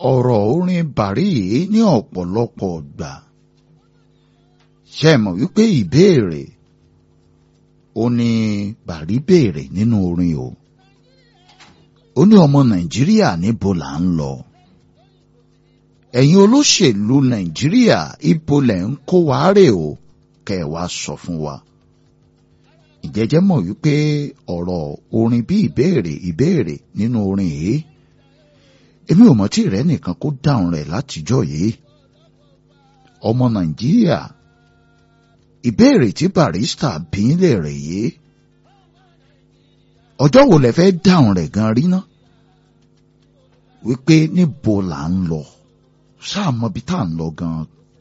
ọ̀rọ̀ orin bàrí yìí ní ọ̀pọ̀lọpọ̀ gbà ṣe mọ̀ wípé ìbéèrè ó ní bàrí béèrè nínú orin o ó ní ọmọ nàìjíríà níbo là ń lọ ẹ̀yin olóṣèlú nàìjíríà ibo lẹ̀ ń kó wa rè o kẹ́ ẹ wá sọ fún wa ìjẹ́jẹ́ mọ̀ wípé ọ̀rọ̀ orin bí ìbéèrè ìbéèrè nínú orin yìí èmi ò mọ̀ tí rẹ̀ nìkan kó dáhùn rẹ̀ látijọ́ yìí ọmọ nàìjíríà ìbéèrè tí barista bí ń lè rè yìí ọjọ́ wo lẹ fẹ́ dáhùn rẹ̀ gan rí ná wípé níbo là ń lọ sáà mọ bí tá à ń lọ gan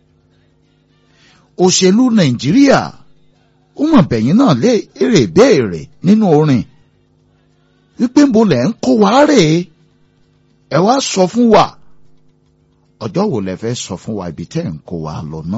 òṣèlú nàìjíríà ó mọ̀ bẹ̀yìn náà lé èrè béèrè nínú orin wípé ń bo lẹ̀ ń kó wa rè é ẹ wá sọ fún wa ọjọ́ wo lẹ fẹ́ sọ fún wa ibi tẹ́ ń kó wa lọ ná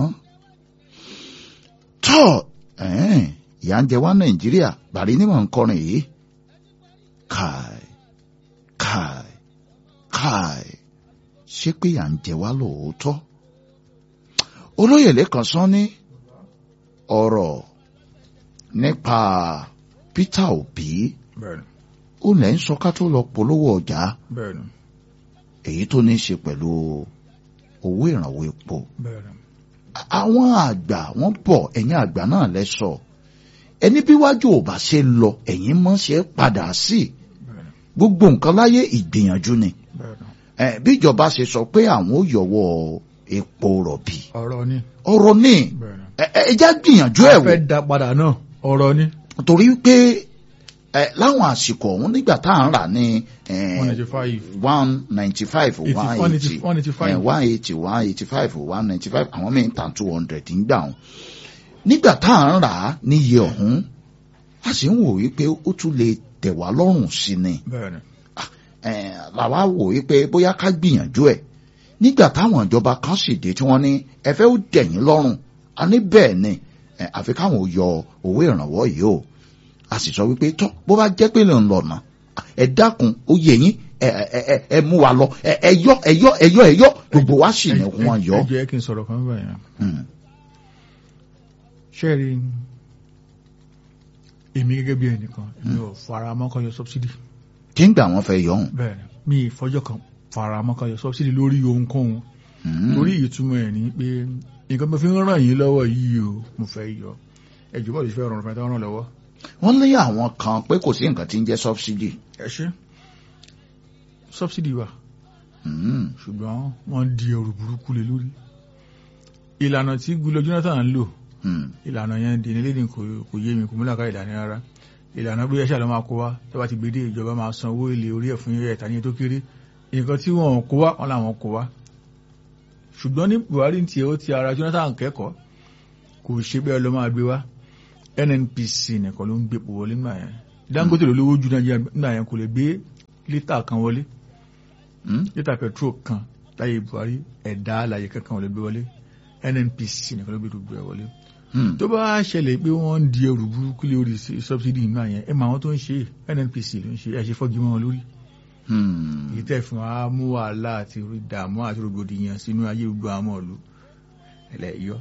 tọ́ ìyà ń jẹ wá nàìjíríà bàrí ní mọ̀ ń kọrin yìí káì káì káì ṣé pé ìyà ń jẹ wá lóòótọ́ olóyè lẹ́kàn sán ní ọ̀rọ̀ nípa Peter Obi bẹ́ẹ̀ni ó lẹ́ ń sọ ká tó lọ polówó ọjà bẹ́ẹ̀ni èyí tó ní í ṣe pẹ̀lú owó ìrànwọ́ epo bẹ́ẹ̀ni àwọn àgbà wọ́n bọ̀ ẹ̀yin àgbà náà lẹ sọ ẹni bí wájú ò bá ṣe lọ ẹ̀yin mọ́ ṣe padà sí bẹ́ẹ̀ni gbogbo nǹkan láyé ìgbìyànjú ni bẹ́ẹ̀ni ẹ bí ìjọba ṣe sọ pé àwọn ò yọwọ́ epo rọ̀bì ọ̀rọ̀ ni ọ̀rọ̀ ní bẹ́ẹ̀ni. ẹ ẹ ẹ já gbìyànjú ẹ̀ a wò fẹ́ da padà náà ọ̀rọ̀ ni torí pé ẹ láwọn àsìkò ọ̀hún nígbà tá à ń rà ní one ninety five one ninety five one eighty one eighty five one eighty one eighty five one ninety five àwọn míì ń tà two hundred ń gbà wọn nígbà tá à ń rà á níye ọ̀hún a sì ń wò wípé ó tún lè tẹ̀ wá lọ́rùn sí ni bẹ́ẹ̀ni Eh, làwa wò wípé bóyá ká gbìyànjú ẹ̀ nígbà táwọn ìjọba kan sì dé tí wọ́n ní ẹ fẹ́ ó dẹ̀yìn lọ́rùn a ní bẹ́ẹ̀ ni eh, àfi káwọn ò yọ owó ìrànwọ́ yìí o a sì sọ wípé tọ́ bó bá jẹ́ pé lè ń lọ̀nà ẹ dákun ó yẹ yín ẹ ẹ ẹ ẹ mú wa lọ ẹ ẹ yọ ẹ yọ ẹ yọ ẹ yọ gbogbo wa sì ní wọn yọ. ẹ jẹ́ kí n sọ̀rọ̀ kan báyìí Hmm. ṣé rí èmi gẹ́gẹ́ bí ẹnìkan èmi ò fara mọ́ kan yọ subsidy kí ń gbà wọ́n fẹ́ yọ ọ́n. bẹ́ẹ̀ni mi ìfọjọ́ kan fara mọ́ kan yọ subsidy lórí ohunkóhun Hmm. torí ìtumọ̀ ẹ̀ ní pé nǹkan tó fi ń ràn yín lọ́wọ́ yìí o mo fẹ́ yọ ẹ̀jọ̀ bọ́ọ̀lù fẹ́ rọrùn fún ẹ tó ràn lọ́wọ́ wọ́n lé àwọn kan pé kò sí nǹkan tí ń jẹ́ subsidy. ẹ ṣe subsidy wà Hmm. ṣùgbọ́n wọ́n di ẹrù burúkú lé lórí ìlànà tí Goodluck Jonathan ń lò Hmm. ìlànà yẹn di nílé ní kò kò yé mi kò múlá ká ìlànà rárá ìlànà bí ẹṣẹ àlọ́ máa kó wá tó bá ti gbé dé ìjọba máa san owó èlé orí ẹ̀ fún ẹ̀ta ní tó kéré nǹkan tí wọ́n kó wá wọn làwọn kó wá ṣùgbọ́n ní Buhari tiẹ̀ ó ti ara Jonathan kẹ́kọ̀ọ́ kò ṣe bẹ́ẹ̀ ló máa gbé wá NNPC nìkan ló ń gbé pò wọlé nígbà yẹn Dangote ló lówó ju Nàìjíríà nígbà yẹn kò lè gbé lítà kan wọlé Hmm. lítà petrol kan láyé Buhari ẹ̀dá àlàyé kankan ò lè gbé wọlé NNPC nìkan ló gbé gbogbo ẹ̀ wọlé Hmm. tó bá ṣẹlẹ̀ pé wọ́n ń di ẹrù burúkú lórí subsidy ìgbà yẹn ẹ máa wọn tó ń ṣe NNPC ló ń ṣe ẹ ṣe fọ́gi mọ́ wọn lórí Hmm. èyí tẹ̀ fún wa mú wàhálà àti ìdààmú àti rògbòdìyàn sínú ayé gbogbo àwọn ọ̀lú ẹ̀lẹ́ yọ.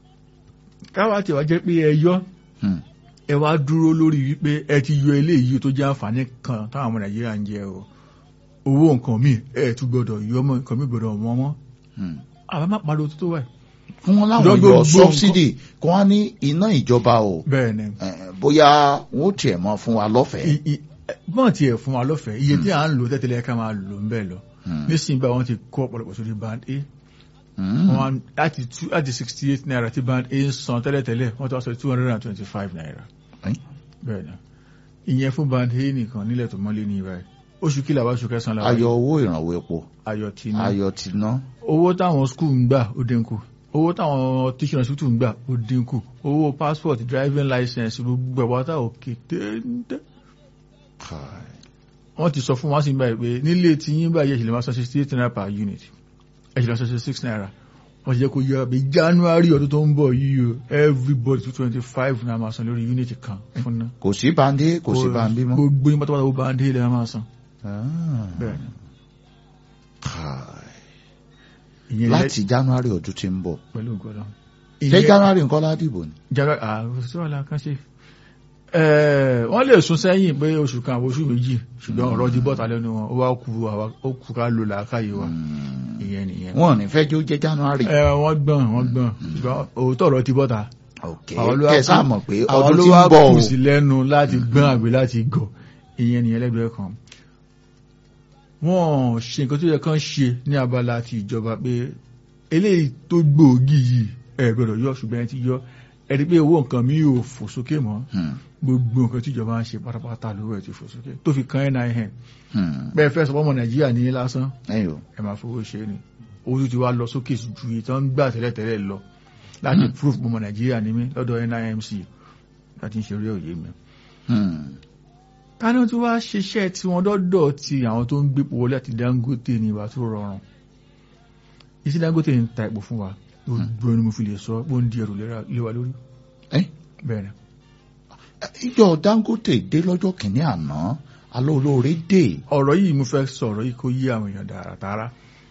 káwá tí wàá jẹ́ pé ẹ yọ Hmm. ẹ wá dúró lórí wípé ẹ ti yọ eléyìí tó jẹ́ àǹfààní kan táwọn ọmọ Nàìjíríà ń jẹ o owó nǹkan míì ẹ tún gbọdọ̀ yọ ọmọ nǹkan míì gbọdọ̀ wọ́n mọ́ Hmm. àbá má pariwo tó tó wáyé. fún wọn láwọn Gbogbo yọ nǹkan- subsidy kí wọ́n ní iná ìjọba o bẹ́ẹ̀ ni eh, bóyá wọn ó tiẹ̀ mọ́ fún wa lọ́fẹ̀ẹ́. I- i- bọ́n ti ẹ̀ fún wa lọ́fẹ̀ẹ́ iye tí à ń lò tẹ́tẹ́lẹ̀ ká máa lò ń bẹ̀ lọ Hmm. nísìnyí bá wọn ti kó ọ̀pọ̀lọpọ̀ sórí band a Hmm. wọn láti two láti sixty eight naira tí band a ń san tẹ́lẹ̀tẹ́lẹ̀ wọ́n ti wá sọ two hundred and twenty five naira Ẹ́n? bẹ́ẹ̀ ni ìyẹn fún band a nìkan nílẹ̀ tó mọ́lé ní ìbáyìí oṣù kìlà wá oṣù kẹsàn-án làwọn ayọ̀ owó ìrànwọ́ epo ayọ̀ tì ní ayọ̀ ti ná. owó táwọn skul ń gbà ó dínkù owó táwọn teaching hospital ń gbà ó dínkù owó passport driving license gbogbo ẹ̀wọ́ tá òkè téńté Kai. wọ́n ti sọ fún wa sí báyìí pé nílé tí yín báyìí ẹ̀ṣẹ̀ lè máa san sixty eight naira per unit ẹ̀ṣẹ̀ lè san sixty six naira wọ́n ti jẹ́ kó yẹ pé january ọdún tó ń bọ̀ yìí o everybody two twenty five naira máa san lórí unit kan fún ná. kò sí bandi kò sí bandi mọ́. gbogbo yín pátápátá ó bá ń dé ilẹ̀ máa san Ah. bẹ́ẹ̀ ni. Kai. ìyẹn láti january ọdún tí ń bọ̀ pẹ̀lú ògbọ́dọ̀ ṣé january nǹkan ládìbò ni. january àrùsọ́ọ̀lá kan ṣe wọ́n lè sún sẹ́yìn pé oṣù kan àwọn oṣù méjì ṣùgbọ́n ọ̀rọ̀ di bọ́ta lẹ́nu wọn ó wá kú àwa- ó kú ká lò làákàyè wa ìyẹn nìyẹn. wọn ò ní fẹ́ jó jẹ́ january. ẹ wọ́n gbọ́n wọ́n gbọ́n ṣùgbọ́n òótọ́ ọ̀rọ̀ ti bọ́ta. ok àwọn ló wá kẹ sáà kú- mọ̀ pé àwọn ọdún ló tí wá ń bọ̀ kù o. sí lẹ́nu láti gbọ́n àgbẹ̀ láti gọ̀ ìyẹn nìyẹn lẹ́gbẹ̀ẹ́ kan. wọ́n ṣe nǹkan tó yẹ kán ṣe ní abala ti ìjọba pé eléyìí tó gbòógì yìí ẹ gbọ́dọ̀ yọ ṣùgbọ́n ẹ ti yọ ẹ rí pé owó nǹkan mi ò fò sókè mọ́ Hmm, gbogbo nǹkan tí ìjọba ń ṣe pátápátá lówó ẹ̀ ti fò sókè tó fi kan nin hmm. bẹ́ẹ̀ fẹ́ sọ fọ́mọ nàìjíríà ní lásán ẹ̀yin o. ẹ máa fowó ṣe é ni owó tó ti wá lọ sókè ju èyí tó ń gbà tẹ́lẹ̀tẹ́lẹ̀ lọ láti proof ọmọ nàìjíríà ní mí lọ́dọ̀ nimc láti ń ṣe orí òye mi. Hmm, káná tí wàá ṣiṣẹ́ tí wọ́n dọ́dọ̀ ti àwọn tó ń gbépo wọlé àti dangote ní ìwà tó rọrùn iṣẹ́ dangote ń ta epo fún wa gbogbo ni mo fi lè sọ pé ó ń di ẹrù léra- lé wa lórí ẹ́ bẹ́ẹ̀ ni. ìjọ dangote dé lọ́jọ́ kìíní àná alẹ́ olóore dé. ọ̀rọ̀ yìí mo fẹ́ sọ̀rọ̀ yìí kó yí àwọn èèyàn dáradára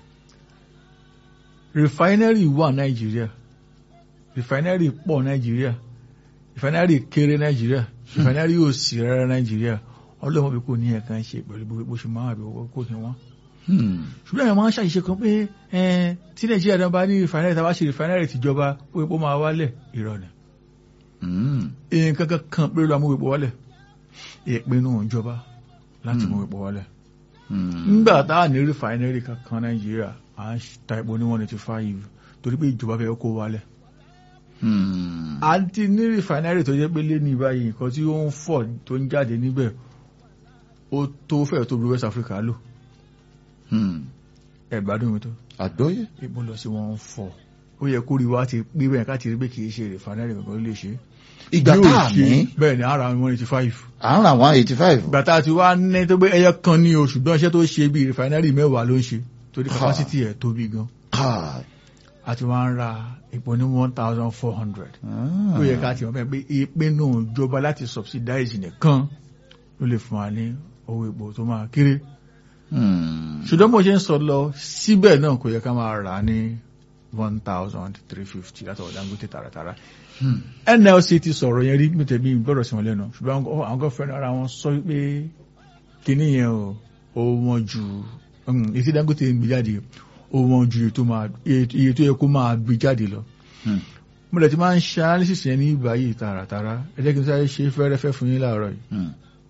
refinery wà nàìjíríà refinery pọ̀ nàìjíríà refinery kéré nàìjíríà refinery ò sí rárá nàìjíríà ọlọ́mọ bí kò ní ẹ̀ka ń ṣe pẹ̀lú bó bó ṣe máa bí owó kò ní wọ́n. Hmm, ṣùgbọ́n àwọn máa ń ṣàṣìṣe kan pé ẹn, tí nàìjíríà náà bá ní refinery tá a bá ṣe refinery tìjọba ó epo máa wálẹ̀ irọ́ ni hmm, nǹkan kan kan pé ló mú epo wálẹ̀ ìpinnu ìjọba láti mú epo wálẹ̀ hmm. nígbà tá à ní rìfàìnẹ́rì kankan nàìjíríà à ń ta epo ní one eighty five torí pé ìjọba fẹ́ kó wálẹ̀. Hmm, a ti ní rìfàìnẹ́rì tó jẹ́ pé lé ní báyìí nǹkan tí ó ń fọ̀ tó ń jáde níbẹ̀ ó tó fẹ́ tó bí West Africa lò hmm. ẹ̀gbádùn mi tó àgbọ́yé. epo lọ sí wọn fọ̀ ó yẹ kó rí wa ti pé bẹ́ẹ̀ ká ti rí pé kì í ṣe rìfàìnẹ́rì kankan ló lè ṣe. ìgbà Bí ó tá a ṣe, ní bẹ́ẹ̀ ni ara one eighty five à ń ra one eighty five. ìgbà tá a ti wá ní tó gbé ẹyẹ kan ní oṣù gbọ́n iṣẹ́ tó ṣe bí rìfàìnẹ́rì mẹ́wàá ló ń ṣe torí Ha. capacity ẹ̀ tóbi gan a ti wá ń ra epo ní one thousand four hundred ó yẹ ká ti wọ́n fẹ́ pé ìpinnu ìjọba láti subsidize nìkan ló lè fún wa ní owó epo tó máa kéré ṣùgbọ́n bó ṣe ń sọ lọ síbẹ̀ náà kò yẹ ká máa rà á ní one thousand three fifty látọ̀wọ̀ Dangote tààràtàrà NLC ti sọ̀rọ̀ yẹn rí mẹ́tẹ̀ bí gbọ́dọ̀ sí wọn lẹ́nu ṣùgbọ́n àwọn àwọn kan fẹ́ràn ara wọn sọ pé kíní yẹn o ó wọ́n ju um, èyí tí Dangote ń gbé jáde ó wọ́n ju iye tó máa iye tó yẹ kó máa gbé jáde lọ mo lè ti máa ń ṣe analysis yẹn ní ìbáyìí tààràtàrà ẹ jẹ́ kí n sáré ṣe fẹ́rẹ́fẹ́ fún yín láàárọ̀ yìí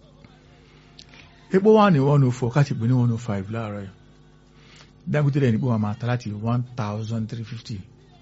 epo wà ní one oh four káàtì pé ní one oh five láàárọ̀ yìí Dangote rẹ̀ nípò wà máa ta láti one thousand three fifty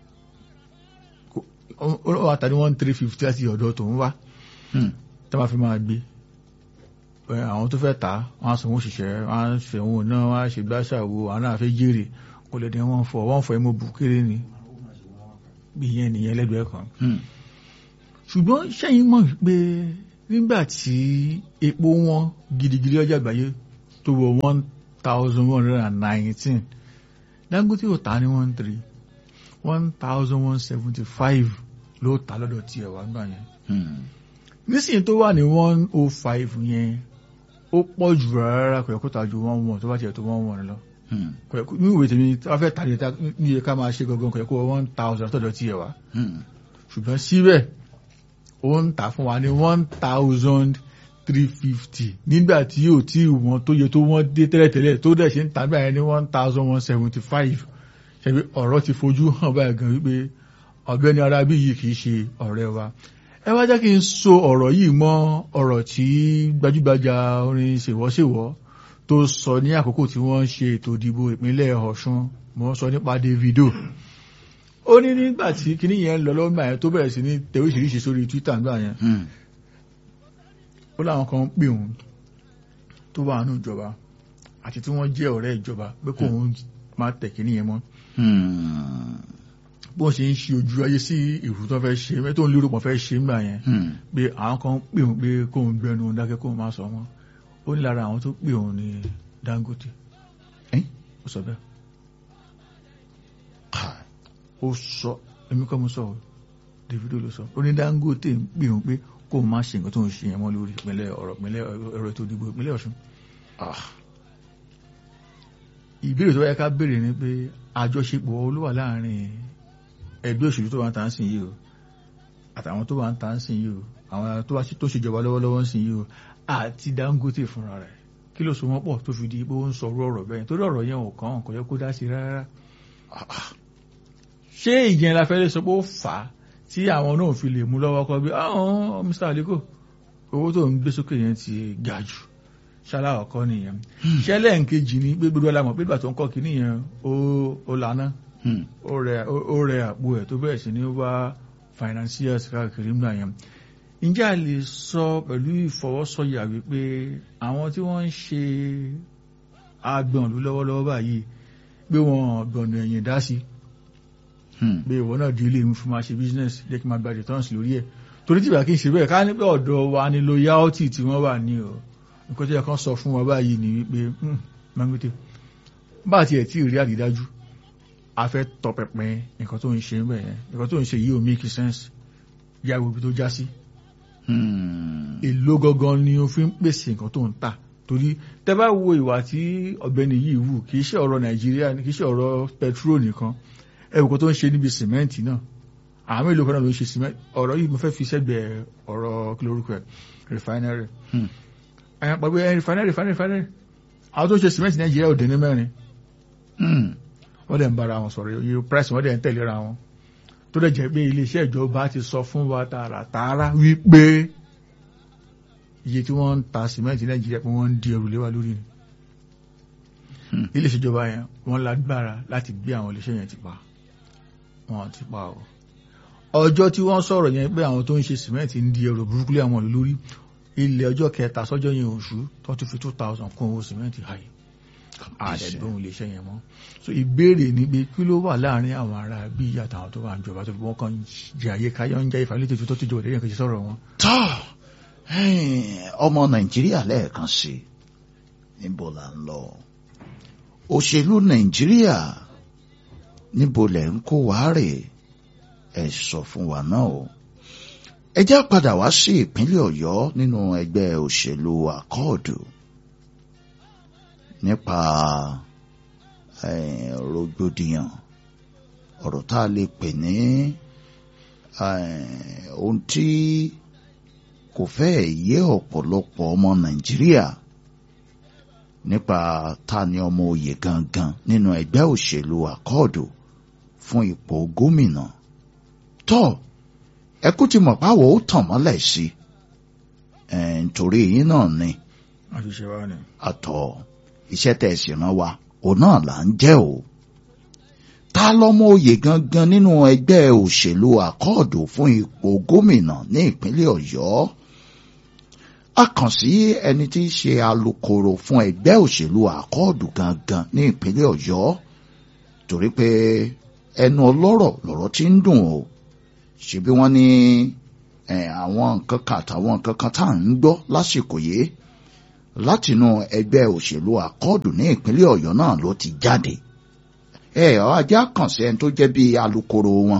ó wà ta ní one three fifty láti ọ̀dọ̀ tó ń wá tó máa fi máa gbé ẹ, àwọn tó fẹ́ tà á wọ́n á sanwó òṣìṣẹ́ wọ́n á fẹ̀wọ̀n náà wọ́n á ṣe gbáṣàwò àwọn náà fẹ́ jèrè kò lè dín wọ́n fọ wọ́n fọ ẹmọ bù kéré ni bí ìyẹn nìyẹn lẹ́gbẹ̀ẹ́ kan ṣùgbọ́n sẹ́yìn mọ̀ wípé nígbà tí epo wọn gidigidi ọjà àgbáyé tó wọ one thousand one hundred and nineteen Dangote ò ta ní one three one thousand one seventy five ló ta lọ́dọ̀ tiẹ̀ wá gbà yẹn nísìnyí tó wà ní one oh five yẹn ó pọ̀ jù rárá kò yẹ kó ta ju one one tó bá tiẹ̀ tó one one lọ kò yẹ kó ní ìwé tèmi tí wọ́n fẹ́ tàlẹ́ ta ní iye ká máa ṣe gangan kò yẹ kó one thousand tọ̀dọ̀ tiẹ̀ wá ṣùgbọ́n síbẹ̀ ó ń tà fún wa ní one thousand three fifty nígbà tí yóò tí wọ́n tó yẹ tó wọ́n dé tẹ́lẹ̀tẹ́lẹ̀ tó dẹ̀ ṣe ń tà nígbà yẹn ní one thousand one seventy five ṣebí ọ̀rọ̀ ti fojú hàn báyìí gan wípé ọ̀gbẹ́ni arábí yìí kì í ṣe ọ̀rẹ́ wa ẹ wá jẹ́ kí n so ọ̀rọ̀ yìí mọ́ ọ̀rọ̀ tí gbajúgbajà orin ṣèwọ́ṣèwọ́ tó sọ ní àkókò tí wọ́n ń ṣe ètò ìdìbò ìpínlẹ̀ Ọ̀ṣun mo sọ nípa Davido ó ní nígbà tí kinní yẹn lọ lọ́gbà yẹn tó bẹ̀rẹ̀ sí ní tẹ oríṣiríṣi sórí Twitter nígbà yẹn ó láwọn kan pè òun tó wà nínú ìjọba àti tí wọ́n jẹ́ ọ̀rẹ́ ìjọba pé kò ń máa tẹ̀ kinní yẹn mọ́ bó ṣe ń ṣe ojú ayé sí ìrù tó fẹ́ ṣe mẹ́tò ń lérò pọ̀ fẹ́ ṣe nígbà yẹn pé àwọn kan pè òun pé kó ń gbẹnu dákẹ́ kó ń má sọ wọn ó ní lára àwọn tó pè òun ní Dangote ó sọ bẹ́ẹ̀ ó sọ èmi kọ́ mo sọ ọ́ Davido ló sọ ó ní Dangote ń pè òun pé kó o má ṣe nǹkan tó ń ṣe yẹn mọ́ lórí ìpínlẹ̀ ọ̀rọ̀ ìpínlẹ̀ ẹ̀rọ ètò ìdìbò ìpínlẹ̀ Ọ̀ṣun ìbéèrè tó yẹ ká béèrè ni pé àjọṣepọ̀ olówà láàrin ẹgbẹ́ òṣèlú tó wà ń tà ń sìn yìí o àtàwọn tó wà ń tà ń sìn yìí o àwọn tó wá sí tó ṣèjọba lọ́wọ́lọ́wọ́ ń sìn yìí o àti Dangote fúnra rẹ̀ kí ló so wọ́n pọ̀ tó fi di pé ó ń sọ ọ̀rọ̀ bẹ́ẹ̀ torí ọ̀rọ̀ yẹn ò kàn kò yẹ kó dá sí rárá ṣé ìyẹn la fẹ́ lè sọ pé ó fà á tí àwọn náà fi lè mú lọ́wọ́ kọ́ bí àwọn Mr. Aliko owó tó ń gbé sókè yẹn ti ga jù ṣálá ọ̀kọ́ nìyẹn ṣẹlẹ̀ nkejì ni pé gbogbo alamọ̀ pé ìgbà tó ń kọ́ kínní yẹn ó lànà ó rẹ àpò ẹ̀ tó bẹ̀rẹ̀ sí ní wá financiers káàkiri ńgbà yẹn ǹjẹ́ a lè sọ pẹ̀lú ìfọwọ́sọ̀yà wípé àwọn tí wọ́n ń ṣe agbọ̀nlú lọ́wọ́lọ́wọ́ báyìí pé wọ́n gbọ̀nà ẹ̀yìn dá sí pé ìwọ náà di ilé mi fún máa ṣe business jẹ́ kí n máa gba returns lórí ẹ̀ torí tìgbà kí n ṣe bẹ́ẹ̀ ká ní pé ọ̀dọ̀ wa ni loyalty tí wọ́n wà ní o nǹkan tí ẹ kàn sọ fún wa báyìí ni wípé Dangote bá àti ẹ̀ tí ì rí àrídájú a fẹ́ tọpẹpẹ nǹkan tó ń ṣe ń bẹ̀ yẹn nǹkan tó ń ṣe yìí ò make sense yá ibi tó já sí. èló gangan ni o fi ń pèsè nǹkan tó ń tà torí tẹ́ bá wo ìwà tí ọ̀gbẹ́ni yìí wù kì í ṣe ọ̀rọ̀ Nàìjíríà kì í ṣe ọ̀rọ̀ petrol nìkan ẹ̀wùkọ́ tó ń ṣe níbi sìmẹ́ǹtì náà àwọn èlò kan náà ló ń ṣe sìmẹ́ǹtì ọ̀rọ̀ yìí mo fẹ́ fi sẹ́gbẹ̀ẹ́ ọ̀rọ̀ kí lórúkọ ẹ̀ refinery ẹ̀yàn pàgbé refinery refinery refinery àwọn tó ń ṣe sìmẹ́ǹtì Nàìjíríà ò dín ní mẹ́rin wọ́n dẹ̀ ń bára wọn sọ̀rọ̀ iye price wọ́n dẹ̀ ń tẹ̀léra wọn tó dẹ̀ jẹ́ pé iléeṣẹ́ ìjọba ti sọ fún wa tààràtààrà wípé iye tí wọ́n ń ta sìmẹ́ǹtì Nàìjíríà pé wọ́n ń di ẹrù lé wa lórí ni iléeṣẹ́ ìjọba yẹn wọ́n lágbára láti gbé àwọn iléeṣẹ́ yẹn ti pa wọ́n ti pa o ọjọ́ tí wọ́n sọ̀rọ̀ yẹn pé àwọn tó ń ṣe sìmẹ́ǹtì ń di ẹrù burúkú lé àwọn ìlú lórí ilẹ̀ ọjọ́ kẹta sọ́jọ́ yẹn oṣù tó tún fi two thousand kún owó sìmẹ́ǹtì hàì àdẹ̀gbọ́n iléeṣẹ́ yẹn mọ́ so ìbéèrè ni pé kí ló wà láàrin àwọn ará bí àtàwọn tó wà ń jọba tó fi wọ́n kàn jẹ àyè káyọ̀ ń jẹ́ ìfàlẹ́tẹ̀ tó ti jọba lẹ́yìn kejì sọ̀rọ̀ wọn. tọ́ ọmọ nàìjíríà lẹ́ẹ̀kan sí níbo là ń lọ òṣèlú nàìjíríà níbo lẹ̀ ń kó wá rè ẹ sọ fún wa náà o ẹ já padà wá sí ìpínlẹ̀ ọ̀yọ́ nínú ẹgbẹ́ òṣèlú àkọọ̀dù nípa rògbòdìyàn ọ̀rọ̀ tá a lè pè ní ohun tí kò fẹ́ yé ọ̀pọ̀lọpọ̀ ọmọ nàìjíríà nípa ta ni ọmọ oyè gangan nínú ẹgbẹ́ òṣèlú àkọọ̀dù fún ipò gómìnà tó ẹkú ti mọ̀ páwọ̀ ó tàn mọ́lẹ̀ sí nítorí yín náà ni àṣìṣe wa ni. àtọ̀ iṣẹ́ tẹ̀ sí rán wa òun náà là ń jẹ́ o ta lọ́mọ oyè gangan nínú ẹgbẹ́ òṣèlú àkọọ̀dù fún ipò gómìnà ní ìpínlẹ̀ ọ̀yọ́ a kàn sí ẹni tí í ṣe alukoro fún ẹgbẹ́ òṣèlú àkọọ̀dù gangan ní ìpínlẹ̀ ọ̀yọ́ torí pé ẹnu ọlọ́rọ̀ lọ̀rọ̀ tí ń dùn o ṣebí wọ́n ní àwọn nǹkan kan àtàwọn nǹkan kan tá à ń gbọ́ lásìkò yìí látinú ẹgbẹ́ òṣèlú àkọọ̀dù ní ìpínlẹ̀ ọ̀yọ́ náà ló ti jáde ẹ ajá kàn sí ẹni tó jẹ́ bí alukoro wọn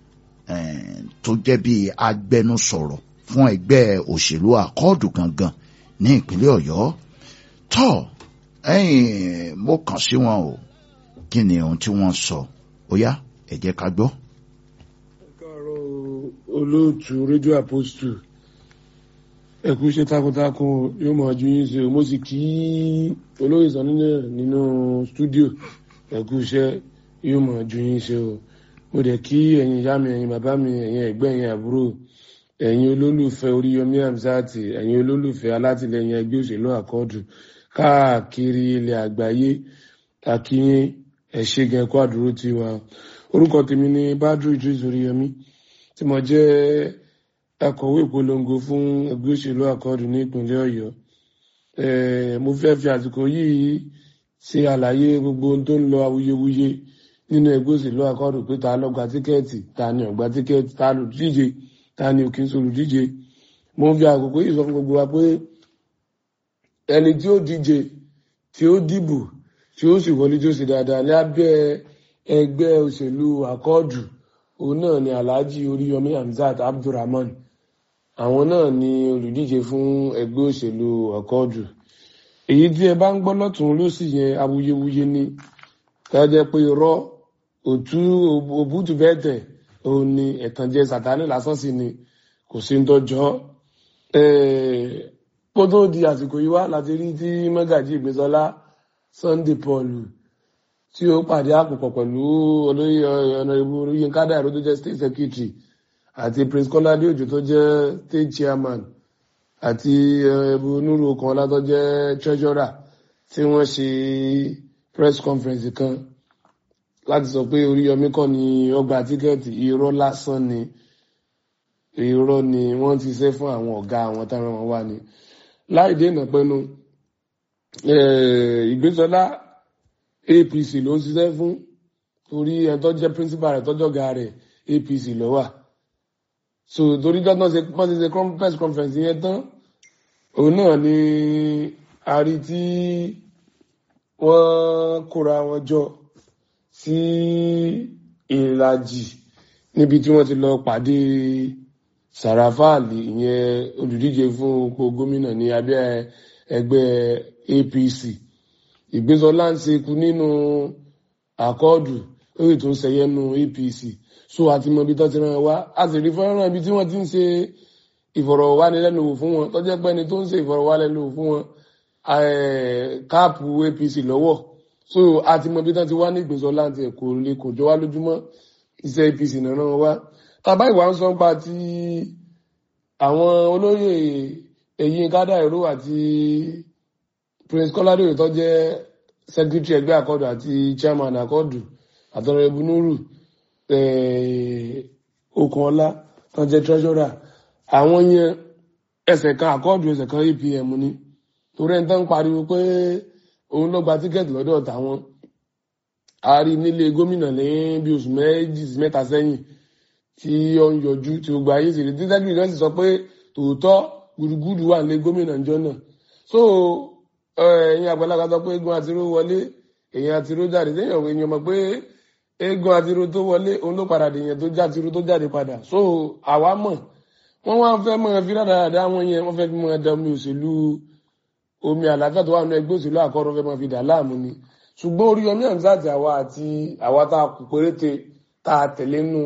tó jẹ́ bí agbẹnusọ̀rọ̀ fún ẹgbẹ́ òṣèlú àkọọ̀dù gangan ní ìpínlẹ̀ ọ̀yọ́ tó mo kàn sí wọn o kí ni ohun tí wọ́n sọ ó yá ẹ jẹ́ ká gbọ́. káàárọ̀ olóòtú rédíò àpòstù ẹkú iṣẹ́ takuntakun yóò mọ̀ ju yín ṣe mo sì kí olóyè sọ nínú nínú stúdíò ẹkú iṣẹ́ yóò mọ̀ ju yín ṣe o mo dẹ̀ kí ẹ̀yin ìyá mi ẹ̀yin bàbá mi ẹ̀yin ẹ̀gbẹ́ ẹ̀yin àbúrò ẹ̀yin olólùfẹ́ oríyọmí hamzati ẹ̀yin olólùfẹ́ alátìlẹyìn ẹgbẹ́ òṣèlú àkọọdù káàkiri ilẹ̀ àgbáyé àkíyín ẹṣẹgàn ẹkọ àdúró tiwa orúkọ tèmi ni badru idris oríyọmí tí mo jẹ́ akọ̀wé ìpolongo fún ẹgbẹ́ òṣèlú àkọọdù ní ìpínlẹ̀ Ọ̀yọ́ mo fẹ́ fi àsìkò yìí ṣe àlàyé gbogbo ohun tó ń lọ awuyewuye nínú ẹgbẹ́ òṣèlú àkọọdù pé ta ló gba tíkẹ́ẹ̀tì ta ni ò gba tíkẹ́ẹ̀tì ta ló díje ta ni ò kí ń solùdíje mo ń fi àkókò yìí sọ fún gbogbo wa pé ẹni tí ó díje tí ó dìbò tí ó sì wọlé tí ó sì dáadáa lábẹ́ ẹgbẹ́ òṣèlú àkọọdù òun náà ni alhaji oríyọmí hamzat abdulrahman àwọn náà ni olùdíje fún ẹgbẹ́ òṣèlú àkọọdù èyí tí ẹ bá ń gbọ́ lọ́tún lósì yẹn awuyewuye ni tá a jẹ́ pé irọ́ òtú òbútù bẹ́ẹ̀ tẹ̀ òun ni ẹ̀tànjẹ sàtánì lásán sí ni kò sí ń tọ́jọ́ kó tó di àsìkò yìí wá láti rí tí mọ́gàjì ìgbésọ́lá Sunday Paul tí ó pàdé àpòpọ̀ pẹ̀lú olóyè ọ̀nàrẹ́bù Yínká Dàìró tó jẹ́ state secretary àti Prince Kọ́ládé Òjó tó jẹ́ state chairman àti ẹ̀bù Nuru Okanọlá tó jẹ́ treasurer tí wọ́n ṣe press conference kan láti sọ pé Oríyọmí kọ́ ni ọgbà tíkẹ́ẹ̀tì irọ́ lásán ni irọ́ ni wọ́n ti ṣe fún àwọn ọ̀gá àwọn táwọn wọn wá ni láì dènà pẹ́nu Ìgbésọlá APC ló ń ṣiṣẹ́ fún torí ẹ̀tọ́ jẹ́ principal rẹ̀ tọ́jọ́ ga rẹ̀ APC ló wà so torí dọ́tàn ṣe pọ́n ti ṣe press conference yẹn tán òun náà ni a rí tí wọ́n kóra wọn jọ sí ìlàjì níbi tí wọ́n ti lọ pàdé Sàràfáàlì ìyẹn olùdíje fún ipò gómìnà ní abẹ́ ẹgbẹ́ APC Ìgbésọlá ń ṣekú nínú àkọọdù ó sì tún ṣẹyẹ nínú APC so àti mọ ibi tó ti ràn wá a sì rí fọ́nrán ibi tí wọ́n ti ń ṣe ìfọ̀rọ̀wánilẹ́nuwò fún wọn tó jẹ́ pé ẹni tó ń ṣe ìfọ̀rọ̀wánilẹ́nuwò fún wọn káàpù APC lọ́wọ́ so àti mọ ibi tó ti wá ní Ìgbésọlá àti ẹ̀kọ́ lè kò jọ wá lójúmọ́ iṣẹ́ APC náà ràn wá tàbá ìwà ń sọ pa ti àwọn olóyè Yínká Dàìró àti Prince Kọ́ládé Òjó tó jẹ́ secretary ẹgbẹ́ àkọọdù àti chairman àkọọdù àtọrẹbù Nuru Okanọlá tó jẹ́ treasurer àwọn yẹn ẹsẹ̀ kan àkọọdù ẹsẹ̀ kan APM ni torí ẹni tó ń pariwo pé òun ló gba tíkẹ́ẹ̀tì lọ́dọ̀ tàwọn a rí nílé gómìnà ní bí oṣù méjì sí mẹ́ta sẹ́yìn tí ó ń yọjú tí gbogbo ayé sì rí títẹ́kì kan sì sọ pé tòótọ́ gbùdùgbùdù wà nílé gómìnà ìjọ náà so ẹ̀yin àgbàlagbà sọ pé eégún àtiró wọlé èèyàn àtiró jáde sẹ́yìn ọ̀rọ̀ èèyàn mọ̀ pé eégún àtiró tó wọlé òun ló padà dèèyàn tó já àtiró tó jáde padà so àwa mọ̀ wọ́n wá fẹ́ mọ̀ fi dáadáa wọn yẹn wọ́n fẹ́ fi mọ̀ ẹ̀dá omi òṣèlú omi àlàáfíà tó wà nínú ẹgbẹ́ òṣèlú àkọ́rọ́ fẹ́ mọ̀ fi dà láàmú ni ṣùgbọ́n Oríyọmí Hamzat àwa àti àwa tá a kù péréte tá a tẹ̀lé nù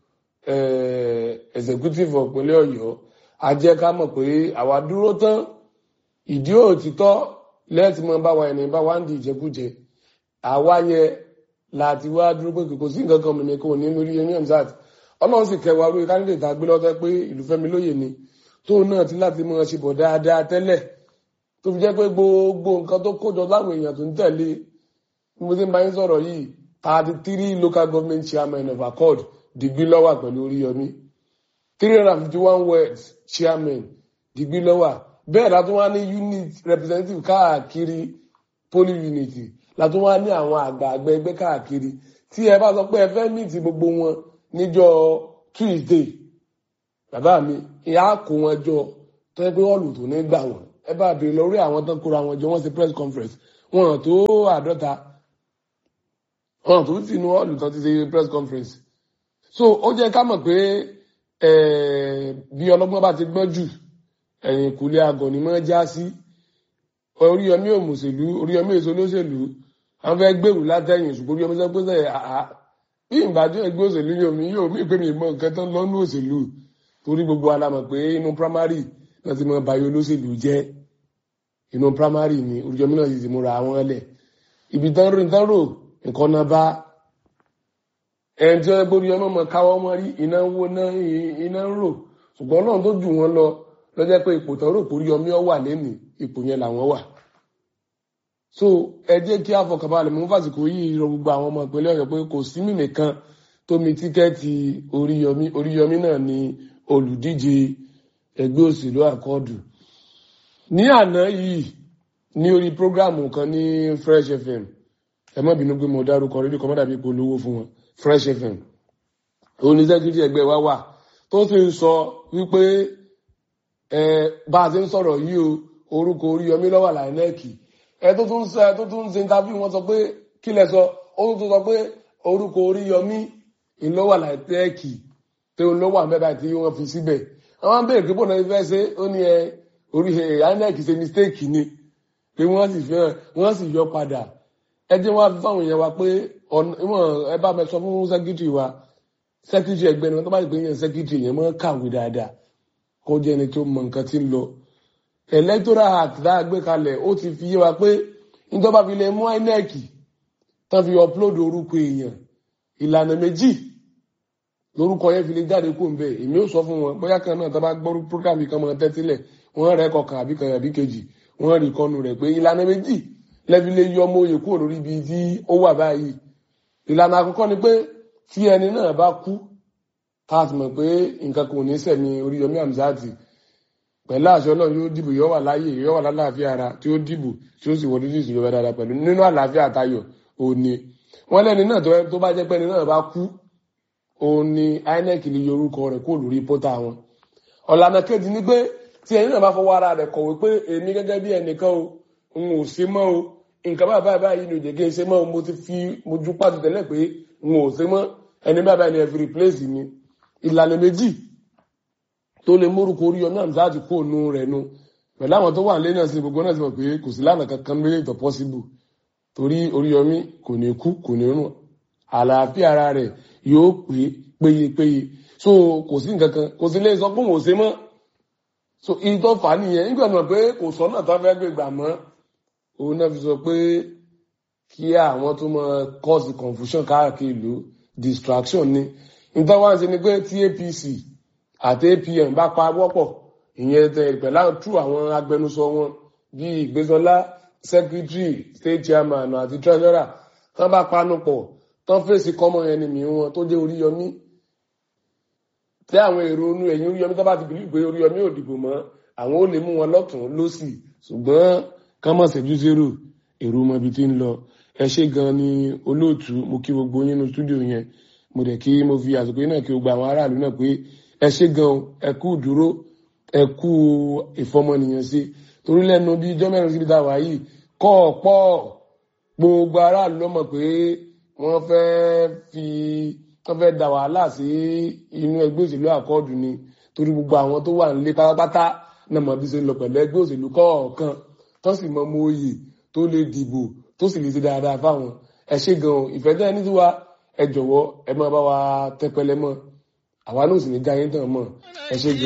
executive ọ̀pẹ̀lẹ̀ Ọ̀yọ́ a jẹ́ ká mọ̀ pé àwa dúró tán ìdí òtítọ́ lẹ́ẹ̀tì mọ́ bá wa ẹni bá wa ń di ìjẹkújẹ àwa yẹn láti wá dúró pé kò sí nǹkan kan mìíràn kò ní Oríyọmí Hamzat ọlọ́run sì kẹwàá lórí candidate tá a gbé lọ́tẹ́ pé ìlú Fẹ́mi Lóyè ni tóun náà ti láti mọ̀ ṣe bọ̀ dáadáa tẹ́lẹ̀ tó fi jẹ́ pé gbogbo nǹkan tó kójọ láwọn èèyàn tó ń tẹ̀lé bí mo ti ń bá yín sọ̀rọ̀ yìí thirty three local government chairman of accord dìgbì lọ́wà pẹ̀lú Oríyọmí three hundred and fifty one words chairman dìgbì lọ́wà bẹ́ẹ̀ látún wá ní unit representative káàkiri poly unit látún wá ní àwọn àgbààgbà ẹgbẹ́ káàkiri tí ẹ bá sọ pé ẹ fẹ́ meet gbogbo wọn níjọ́ Tuesday bàbá mi ìyá kó wọn jọ tó yẹ pé ọ̀lù tó ní gbà wọ́n ẹ bá béèrè lórí àwọn tó kóra wọn jọ wọ́n ṣe press conference wọn tó àádọ́ta wọn tó sì nu ọ̀lù tó ti ṣe press conference so ó jẹ́ ká mọ̀ pé bí ọlọ́gbọ́n bá ti gbọ́n jù ẹ̀yìn kùlé agọ̀ ni mọ́ já sí Oríyọmí òmùsèlú Oríyọmí èso olóṣèlú àwọn fẹ́ gbèrú látẹ̀yìn ṣùgbọ́n Oríyọmí sọ pé sẹ́yìn àá bí ìbàdàn ẹgbẹ́ òṣèlú yóò mi yóò mí pé mi mọ nǹkan tán lọ́nú òṣèlú torí gbogbo alamọ̀ pé inú primary náà ti mọ bayọ olóṣèlú jẹ́ inú primary ni Oríyọmí náà sì ti múra àwọn ẹlẹ̀ ibi tán rìn tán rò nǹkan náà bá ẹni tí wọ́n gbé Oríyọmí ọmọ káwọ́ mọ́ rí iná ń wo iná ń rò ṣùgbọ́n náà tó jù wọ́n lọ lọ́jọ́ pé ipò tán rò pé Oríyọmí ọ wà lẹ́nìí ipò yẹn làwọn wà so ẹ jẹ́ kí àfọkànbalẹ̀ mú fàsìkò yìí rọ gbogbo àwọn ọmọ ìpínlẹ̀ Ọ̀yọ́ pé kò sí mí nìkan tó mi tíkẹ́ẹ̀tì Oríyọmí Oríyọmí náà ni olùdíje ẹgbẹ́ òṣèlú àkọọdù ní àná yìí ní orí prógráàmù kan ní Fresh FM ẹ má bínú pé mo dárúkọ rédíò kan má dàbí polówó fún wọn Fresh FM oníṣẹ́gídí ẹgbẹ́ wa wà tó sì ń sọ wípé ẹ bá a ti ń sọ̀rọ̀ yìí o orúkọ Oríyọmí ló wà láìnẹ́ẹ̀kì ẹ tó tún sọ ẹ tó tún ṣe interview wọn sọ pé kí lẹ sọ ó tún sọ pé orúkọ Oríyọmí ìlọ wà láìnẹ́ẹ̀kì tó ń lọ wà mẹ́ta tí wọ́n fi síbẹ̀ àwọn béèrè pé bọ́ọ̀nà ìfẹ́ ṣe ó ní ẹ orí INEC ṣe mistake ni pé wọ́n sì fẹ́ wọ́n sì yọ padà ẹ jẹ́ wọ́n á fi fáwọn èèyàn wa pé ọ̀nà ìwọ̀n ẹ bá mi sọ fún sẹ́kítírì wa sẹ́kítírì ẹgbẹ́ ni wọ́n tó bá ti pè é yẹn sẹ́kítírì yẹn máa kàwé dáadáa kó jẹ́ ẹni tó mọ nǹkan tí ń lọ electoral act tá a gbé kalẹ̀ ó ti fi yé wa pé ìjọba fi lè mú INEC tán fi upload orúkọ èèyàn ìlànà méjì lórúkọ yẹn fi lè jáde kó n bẹ èmi ò sọ fún wọn bóyá kan náà tó bá gbọ́ program kan mọ̀ tẹ́tílẹ̀ wọ́n rẹ̀ kọkàn àbí kan àbí kejì wọ́n rí kọ́nu rẹ̀ pé ìlànà méjì lẹ́bi lè yọ ọmọ òye kúrò lórí ibi tí ó wà báyìí ìlànà àkọ́kọ́ ni pé tí ẹni náà bá kú tá a ti mọ̀ pé nǹkan kò ní sẹ̀mí Oríyọmí Hamzati pẹ̀lú àṣẹ Ọlọ́run yóò dìbò yóò wà láàyè yóò wà lálàáfíà ara tí ó dìbò tí ó sì wọlé sí ìṣèjọba dáadáa pẹ̀lú nínú àlàáfíà àtayọ̀ òní wọ́n lẹ́ni náà tó bá jẹ́ pé ẹni náà bá kú òní INEC lè yọ orúkọ rẹ̀ kó lórí pọ́tà wọn ọ̀lànà kejì ni pé tí ẹni náà bá fọwọ́ ara rẹ̀ kọ̀wé pé èmi gẹ́gẹ́ bí ẹnìkan o n ò ṣe mọ́ o nǹkan báyìí báyìí báyìí ni òjèké ṣe mọ́ o mo ti fi mojú pàtó tẹ́lẹ̀ pé n ò ṣe mọ́ ẹni báyìí báyìí ni ẹ fi replace mi ìlànà méjì tó lè mórúkọ Oríyọmí Hamzati kó nu rẹ̀ nu pẹ̀lú àwọn tó wà nílé náà sí gbogbo náà sì mọ̀ pé kò sí lánàá kankan méjì tó possible torí Oríyọmí kò ní kú kò ní rùn àlàáfíà ara rẹ̀ yóò pé péyepéye so kò sí nǹkan kan kò sí lè sọ pé òun ò ṣe mọ́ so ìtọ́ fà á nìyẹn nígbà náà pé kò sọ́nà tó fẹ́ gbé gbà mọ́ òun náà fi sọ pé kí àwọn tó mọ cause confusion káàkiri ìlú distraction ni nítorí wá ń ṣe ni pé tí APC àti APM bá pa wọ́pọ̀ ìyẹn tẹ pẹ̀lú àwọn tú àwọn agbẹnusọ wọn bíi Ìgbésọlá secretary state chairman àti treasurer tán bá panu pọ̀ tán fèsì common enemy wọn tó jẹ́ Oríyọmí tí àwọn èrò inú ẹ̀yìn Oríyọmí tó bá ti bìlí pé Oríyọmí ò dìbò mọ́ àwọn ó lè mú wọn lọ́tún lọ́sì ṣùgbọ́n ká má ṣẹ́jú zero èrò mọ ibi tí ń lọ ẹ ṣé gan ni olóòtú mo kí gbogbo yín nínú stúdíò yẹn mo dẹ̀ kí mo fi àsìkò yín náà kí gbogbo àwọn aráàlú náà pé ẹ ṣé gan ẹ kú dúró ẹ kú ìfọmọnìyàn sí torí lẹ́nu bí ijọ́ mẹ́rin síbi tá a wà yìí kọ́ ọ̀pọ̀ gbogbo aráàlú ló mọ̀ pé wọ́n fẹ́ fi wọ́n fẹ́ da wàhálà sí inú ẹgbẹ́ òṣèlú àkọọdù ni torí gbogbo àwọn tó wà nílé pátápátá náà mọ̀ bí ṣe ń lọ pẹ̀lú ẹgbẹ́ òṣèlú kọ̀ọ̀kan tó sì mọ mọ oyè tó lè dìbò tó sì lè ṣe dáadáa fáwọn ẹ ṣé gan ìfẹ́ tẹ́ ẹ ní tiwa ẹ jọ̀wọ́ ẹ máa bá wa tẹpẹlẹ mọ́ àwa náà sì ní já yín tàn mọ́ ẹ ṣé gan.